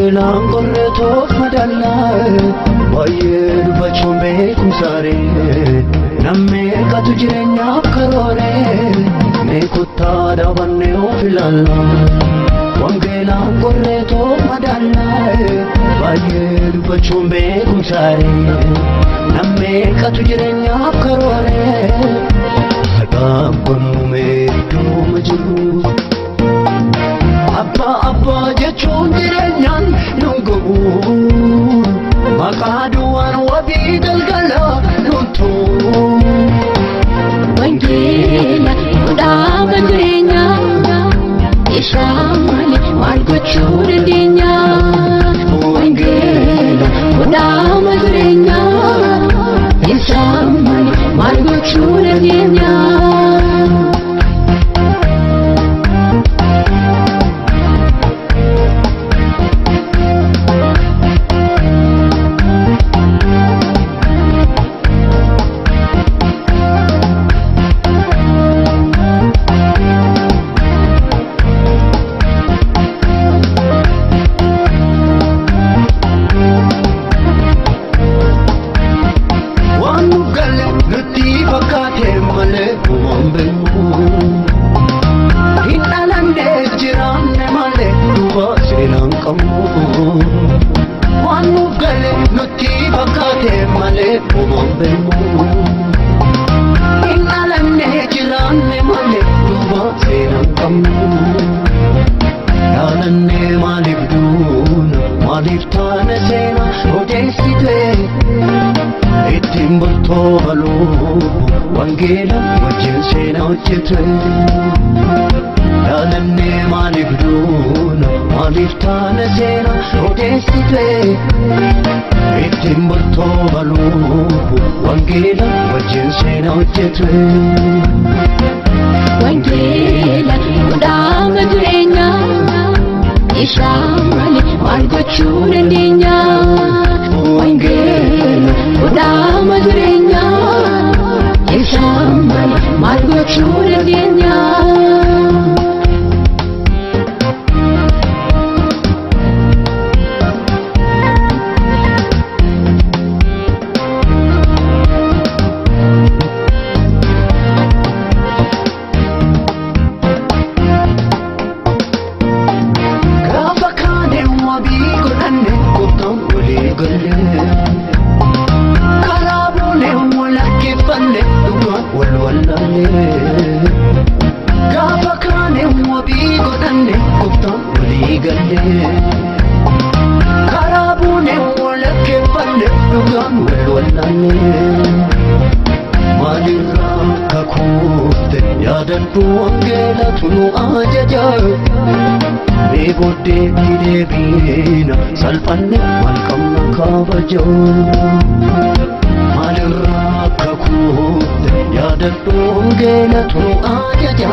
wangeelaan qorreetoof madallaa baay'ee dubbachuun beekumsaaree nammee qatu jireenyaaf karooree mee kottaa dhaabannee of ilaallaa wangeelaan qorreetoof madallaa baay'ee dubbachuun beekumsaaree nammee qatu jireenyaaf karooree haqaaf gonumee iddooma jiru. Abbaa abbaa jechuun jireenyaan nun gahu maqaa duwwaan wabii galgala nun tu'u. Wangeela kudhaaba jireenyaa isaa malee maal gochuu dandeenya? Wangeela kudhaaba jireenyaa isaa malee maal gochuu dandeenya? Waan nu galle nutti fakkaate malee waan beeku. Hin dhalanne jiraanne malee duuba seenaan qabnu. Waan nu galle nutti fakkaate malee waan beeku. Hin dhalanne jiraanne malee duuba seenaan qabnu. Yaalanne maaliif duuna maaliif taana seena odeessitee. ittiin bultoo baluu wangeela wajjin seenaa hojjete yaalannee maaliif duuna maaliif taana seena odeessite ittiin bultoo baluu wangeela wajjin seenaa hojjete Wangeela kudhaaba jireenyaa isaa malee maal gochuu dandeenya? Wangeela kudhaaba jireenyaa isaa malee maal gochuu dandeenya? gaafa kaane wabii godhanne gooftaan walii galle karaa boone walakkeeffanne dhugaan wal wallalle gaafa kaane wabii godhanne gooftaan walii galle karaa boone walakkeeffanne dhugaan wal wallalle maalirraa kakuufte yaadadhu wangeelatu nu ajaja mee booddeetti deebiina salphanne wal qabna kabaja maalirraa kakuufte yaadadhu wangeelatu nu ajaja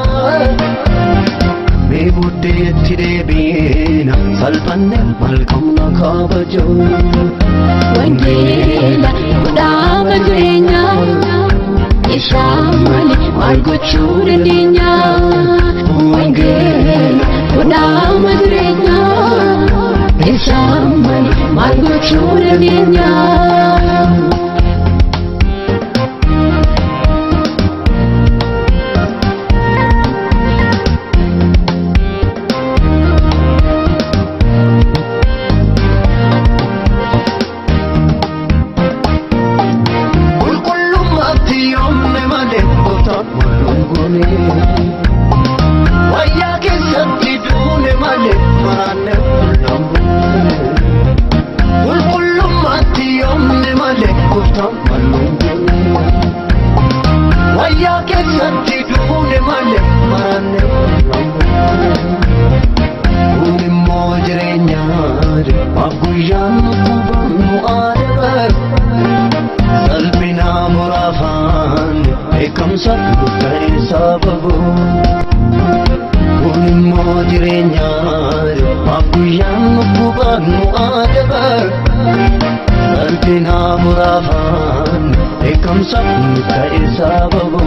mee booddeetti deebiina salphanne wal qabna kabaja Wangeela kudhaaba jireenyaa isaa malee maal gochuu dandeenya? Wangeela kudhaaba jireenyaa isaa malee maal gochuu dandeenya? qulqullummaatti yoomne malee gooftaan walungoone wayyaa keessatti duune malee maraanne mul'amne qulqullummaatti yoomne malee gooftaan walungoone wayyaa keessatti duune malee maraanne mul'amne kun immoo jireenyaadha abguyyaan kubannu aadabar salphina muraafaan beekamsa ta'e sababu kun immoo jireenyaadha abguyyaan kubannu aadabar salphina muraafaan beekamsa ta'e sababu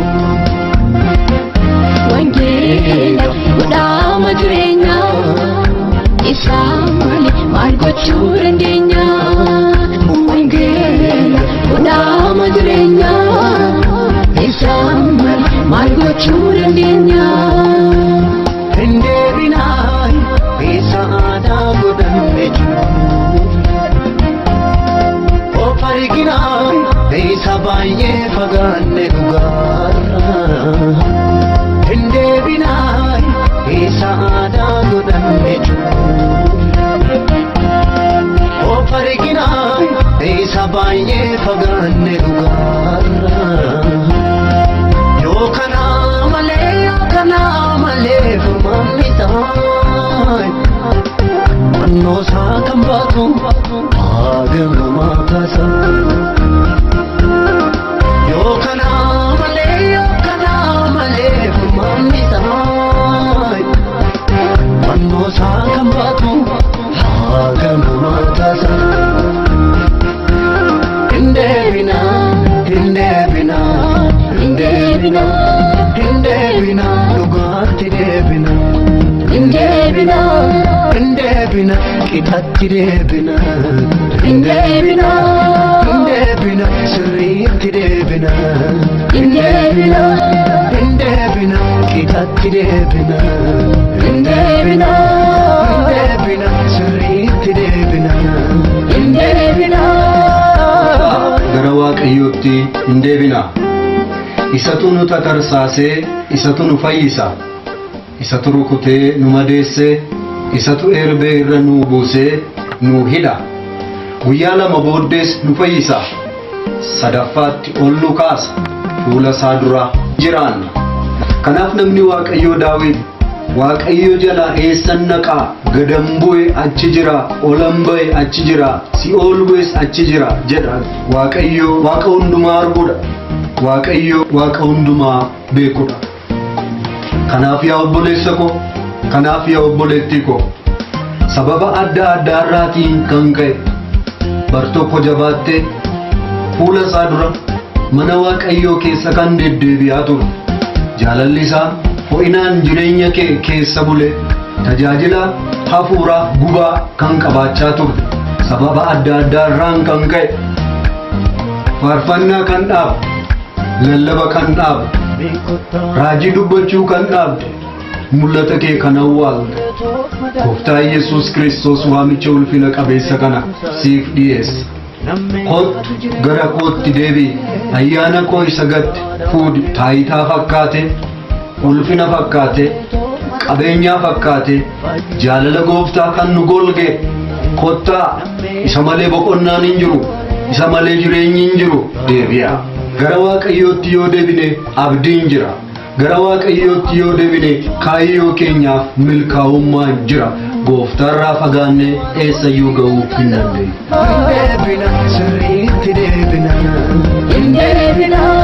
Wangeela kudhaaba jireenyaa isaa malee maal isaan malee maal gochuu dandeenya? Hin deebinaa isa aadaa godhanne jiru. Of arginaa isa baay'ee fagaanne dhugaarra. Hin deebinaa isa aadaa godhanne jiru. Of arginaa isa baay'ee fagaanne dhugaarra. Yoo kanaa malee yoo kanaa malee furmaanni isaa Mannoo isaa kan baatu haagamumaa kaasa. Yoo kanaa malee yoo kanaa malee furmaanni isaa Mannoo isaa kan baatu haagamumaa kaasa. Hin deebinaa hin deebinaa hin deebinaa hin deebinaa dhugaatti deebinaa. Hin deebinaa, Hin deebina qixatti deebina. hin deebinaa, Hin deebina sirriitti deebina. hin deebinaa, Hin deebina qixatti deebina. hin deebinaa, Hin deebina sirriitti deebina. hin deebinaa. gara waaqayyootti hin deebina isatu nu tatarsaasee isatu nu fayyisa isatu rukutee nu madeesse isatu erbee irra nu buusee nu hidha guyyaa lama booddees nu fayyisa sadaffaatti ol nu kaasa fuula isaa dura jiraanna kanaaf namni waaqayyoo daawit waaqayyo jala eessan naqaa gadan bu'e achi jira olan ba'e achi jira si'ool bu'es achi jira jedha waaqayyo waaqa hundumaa arguudha waaqayyo waaqa hundumaa beekudha kanaaf yaa obboleessa ko kanaaf yaa obboleettii ko sababa adda addaa irraatiin kan ka'e bar tokko jabaattee fuula isaa dura mana waaqayyoo keessa kan deddeebi'aa ture jaalalli isaa ho'inaan jireenya kee keessa bule tajaajila hafuuraa gubaa kan qabaachaa ture sababa adda addaa irraan kan ka'e faarfannaa kan dhaabe lallaba kan dhaabe raajii dubbachuu kan dhaabde mul'ata kee kan awwaalte gooftaa yesus kiristoos waamicha ulfina qabeessa kana siif dhiyeessa kottu gara kootti deebi'i ayyaana koo isa gatte fuudhi taayitaa fakkaate ulfina fakkaate qabeenyaa fakkaate jaalala gooftaa kan nu golge kottaa isa malee boqonnaan hin jiru isa malee jireenyi hin jiru deebi'a gara waaqayyootti yoo deebine abdiin jira gara waaqayyootti yoo deebine kaayyoo keenyaaf milkaa'ummaan jira gooftaarraa fagaannee eessayyuu ga'uu hin dandeenyu Hin deebina sirriitti deebina. Hin deebinaa,